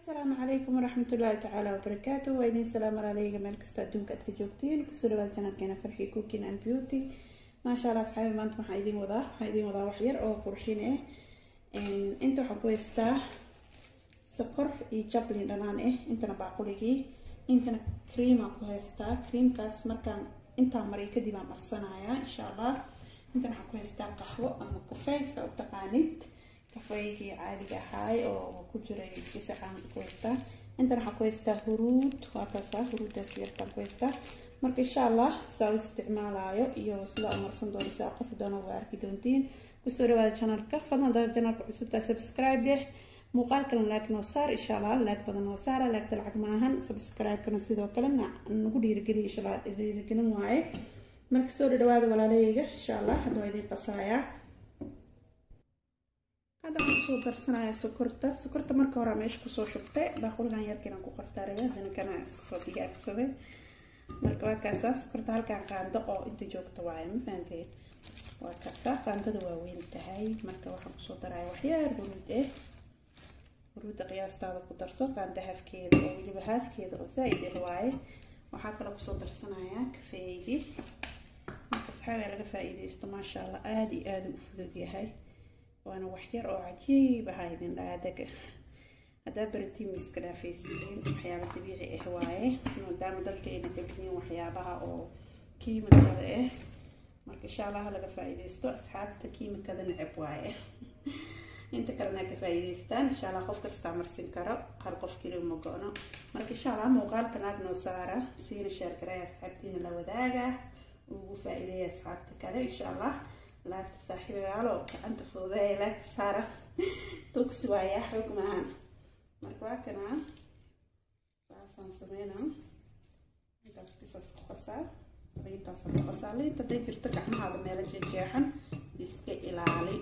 asalaamu calaykum waraxmat ullaahi tacaala wabarakaatu waa idiin salaam alaaleyga meel kasta adduunka aad ka joogtiin kusoo dhawaad janalkeena farxi cooking and beauty maasha allah asxaabi maanta waxaa idiin wadaa waxaa idiin wadaa wax yar oo qurxin ah inta waxaan ku haystaa sokor iyo jablin dhanaan ah intana baaquligii intana creamaa ku haystaa creamkaas markaan intaan mariyo kadib aan marsanayaa insha allah intana waxaan ku haystaa qaxwo ama kafey saa u taqaanid kafeygii caadiga ahaay oo ku jiray gisacaan ku haystaa intan waxaan ku haystaa huruud waa kaasa huruuddaas yartaan ku haystaa marka insha allah saa u isticmaalaayo iyo sida u marsan doono saa qasi doono waa arki doontiin kusoo dhawaada janalka fadlan dada janalka cusubtaa subscribe leh muuqaalkana laag noo saar insha allah laag badan noo saara laagta lacag maahan subscribe-kana sidoo kale nagu dhiirigeliya insha allah dhiirigelin waaye marka soo dhawaada walaalahayga insha allah hadda waa idiin qasaayaa hadda waxaan kusoo darsanaya sokorta sokorta marka hore meesha kusoo shubtay baaquligan yarkiinan ku qastaa rabe haddana kana iskasoo diyaarsaday marka waa kaasaa sokorta halkaan qaando oo inta joogta waaye ma fahanteen waa kaasaa qaandada waa weyn tahay marka waxaan kusoo daraya waxyaar huruud eh huruudda qiyaastaada ku darso qaanda haafkeeda oo weliba haafkeeda oo zaa-id ah waaye waxaa kaloo kusoo darsanayaa kafeeygii marka asxaabiga laga faa-iideysto maasha allah aada iyo aada u fudud yahay waana waxyar oo cajiib aha idin dhaadaga haddaa baratiin ma iska dhaafaysiin waxyaaba dabiici ah waaye maadaama dadka ayna jabinin waxyaabaha oo kiimikada ah marka insha allah laga faa-iideysto asxaabta kiimikada necab waaye inta kalena ka faa-iideystaan insha allah qof kastaa marsin karo hal qof keli ma go-no marka insha allah muuqaalka naag noo saara siina sheergaraya asxaabtiina la wadaaga ugu faa-iideeya asxaabta kale insha allah laagta saaxiibayaalo gacanta fududeeya laagta saara tugsi waayaa xoog maahan marka waa kanaa saasaan sameynaa intaas bisaas ku qasaa liintaasaan ku qasaa liinta haday jirto gacmahaada meelo jeexjeexan iska ilaali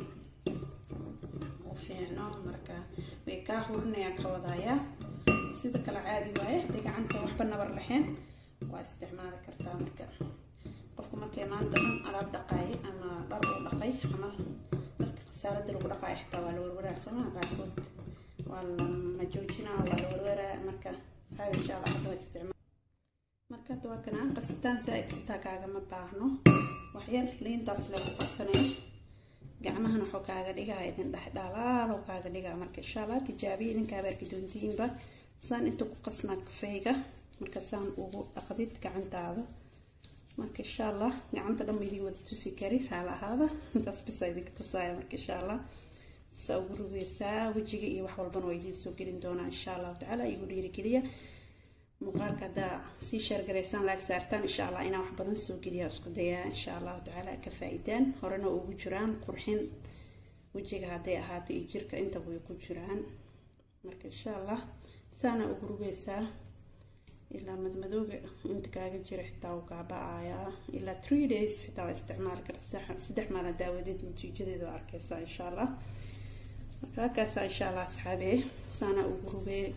u fiicno marka way kaa hurinayaan ka wadayaa sida kale caadi waaye hadday gacanta waxba nabar lahayn waa isticmaali kartaa marka qofka markay maanta dhan alaab dhaqaay ama dhar uu dhaqay ama dharka khasaaradda lagu dhaqaayo xitaa waa la warwaraa soomaa qaarkood waa la majoojinaa waa la warwaraa marka saxaabi insha allah hadda waa isticmaal marka hadda waa kana qasitaan zaa-id xitaa kaagama baahno waxyar liintaas lagu qasanay gacmahana waxuu kaaga dhigaa idin dhex dhalaalo kaaga dhigaa marka insha allah tijaabiya idinkaaba arki doontiinba saan inta ku qasnaa kafeyga marka saan ugu dhaqdid gacantaada marka insha allah gacanta dhan ma idin wada tusi kari raala ahaada intaas bisa idinka tusaaya marka insha allah saa ugu rugeysaa wejiga iyo wax walbana waa idiin soo gelin doonaa insha allahu tacaala igu dhiirigeliya muuqaalka haddaa sii sheergaraysaan laag saartaan insha allah inaa wax badan soo geliyaa isku dayaa insha allahu tacaala ka faa-idaan horena ugu jiraan qurxin wejiga hadday ahaato iyo jirka intaba way ku jiraan marka insha allah saana ugu rugeysaa ilaa madmadooga inta kaaga jira xitaa uu kaaba-ayaa ilaa three days xitaa waa isticmaali karta saddex maalin daawadeed natiijadeeda waa arkeysaa insha allah marka halkaasa insha allah asxaabe saana ugu rugee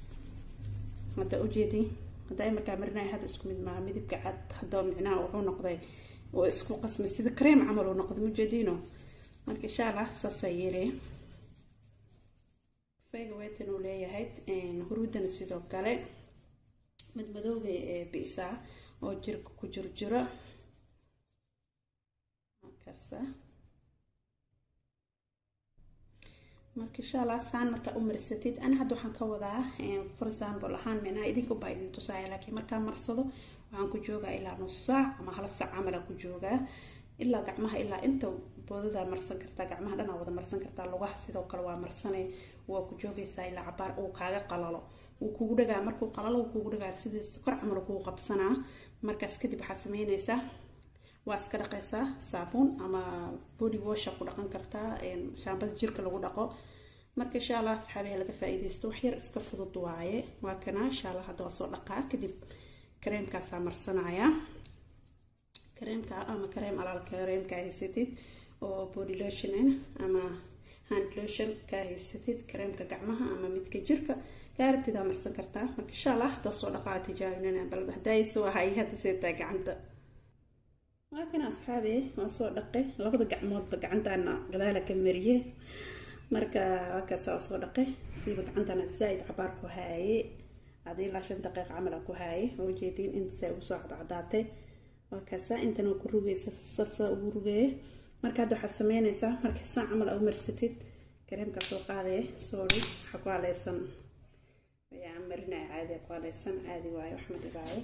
hadda ujeedi hadda markaa marinaya hadda isku mid maaha midabka cad hadda micnaha wuxuu noqday oo isku qasmay sida cream camal uu noqday mujeediino marka insha allah saasaa yeelay fayga weetan uu leeyahay huruudana sidoo kale madmadowga ee bisaa oo jirka ku jirjiro markaasa marka insha allah saan markaa u marsatid ana hadda waxaan ka wadaa for example ahaan micnaha idinka baa idin tusaaya laakiin markaa marsado waxaan ku joogaa ilaa nus saac ama hal saac camalaan ku joogaa ilaa gacmaha ilaa inta boodadaa marsan kartaa gacmaha dhanaa wada marsan kartaa lugaha sidoo kale waa marsane waa ku joogaysaa ilaa cabaar uu kaaga qalalo wuu kugu dhagaa markuu qalalo wuu kugu dhagaa sidii kor camal kugu qabsanaa markaas kadib waxaa sameynaysaa waa iska dhaqaysaa saabuun ama body washa ku dhaqan kartaa shaambada jirka lagu dhaqo marka insha allah asxaabiha laga faa-iideysto waxyar iska fudud waaye waa kana insha allah hadda waa soo dhaqaa kadib kareemkaasaa marsanaya kareemka ama kareem alaal kareemka haysatid oo body lotion ama hand lotion ka haysatid kareemka gacmaha ama midka jirka gaarabtidaa marsan kartaa marka insha allah hadda soo dhaqaa tijaabinana bal hadayso ahay hadda seetaa gacanta waa kana asxaabi waa soo dhaqay labada gacmoodba gacantaana gadaala ka mariye marka wakaasaa soo dhaqay siiba gacantana zaa-id cabaar ku haaye adi ilaa shan daqiiq camal aan ku haaye oo ujeediin inta saa ugu soo cadcadaatay wakaasaa intana ku rugaysa sasa ugu rugeeye marka hadda waxaad sameynaysaa marka saa camal aa u marsatid kareemkaa soo qaadaya sorry waxaa ku haleysan ayaan marinaya caadi ku haleysan caadi waayo wax ma dhibaayo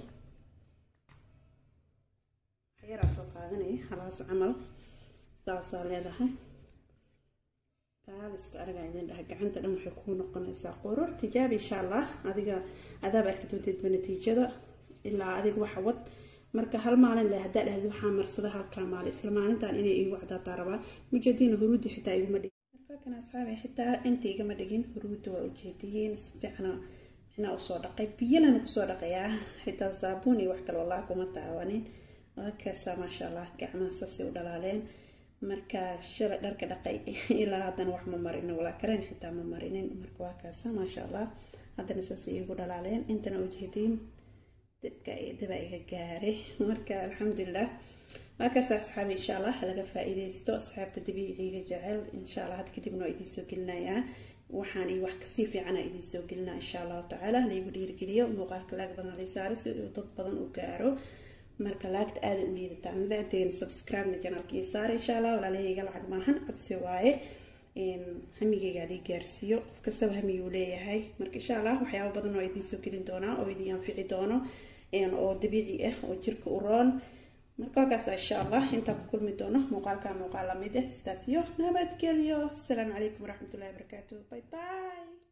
waxyaraa soo qaadanaya halaas camal saasaa leedahay kaaliska aniga idin dhaha gacanta dhan waxay kuu noqonaysaa quruur tijaab insha allah adiga adaab arki doonteedba natiijada ilaa adiga waxa wad marka hal maalin le haddaa dhahdi waxaa marsada halkaa maalin isla maalintan inay iigu cadaataa rabaa mujadiina huruudi xitaa iguma dhigin markan asxaabi xitaa inta igama dhigin huruudda waa ujeediyiin si fiicna micnaa usoo dhaqay biyalana kusoo dhaqayaa xitaa saabuun iyo wax kale wallah kuma taawanin wakaasaa maasha allah gacmaha saasay u dhalaaleen marka shalay dharka dhaqay ilaa haddana wax ma marinin walaa kareen xitaa ma marinin marka waa kaasa maasha allah haddana saasay iigu dhalaaleen intana ujeediin dibka dibaa iga gaaray marka alxamdulilah waa kaas asxaabi insha allah laga faa-iideysto asxaabta dabiiciga jecel insha allah had kadibna waa idiin soo gelinayaa waxaan iyo wax kasii fiicana idiin soo gelinaa insha allahu tacaala laygu dhiirgeliyo muuqaalka laag badan lay saaro si uu dad badan u gaaro marka laagta aada u liidataa mabaanteen subscribe-na janalka iyo saara insha allah walaalahayga lacag maahan codsi waaye hamigeyga lii gaarsiiyo qof kastaba hamiguu leeyahay marka insha allah waxyaaba badan oo idiin soo gelin doonaa oo idiin anfici doono oo dabiici ah oo jirka u roon marka wakaas insha allah intaan ku kulmi doono muuqaalka muuqaal lamid ah sidaas iyo nabadgelyo asalaamu calaykum waraxmatullahi wabarakaatu bye bye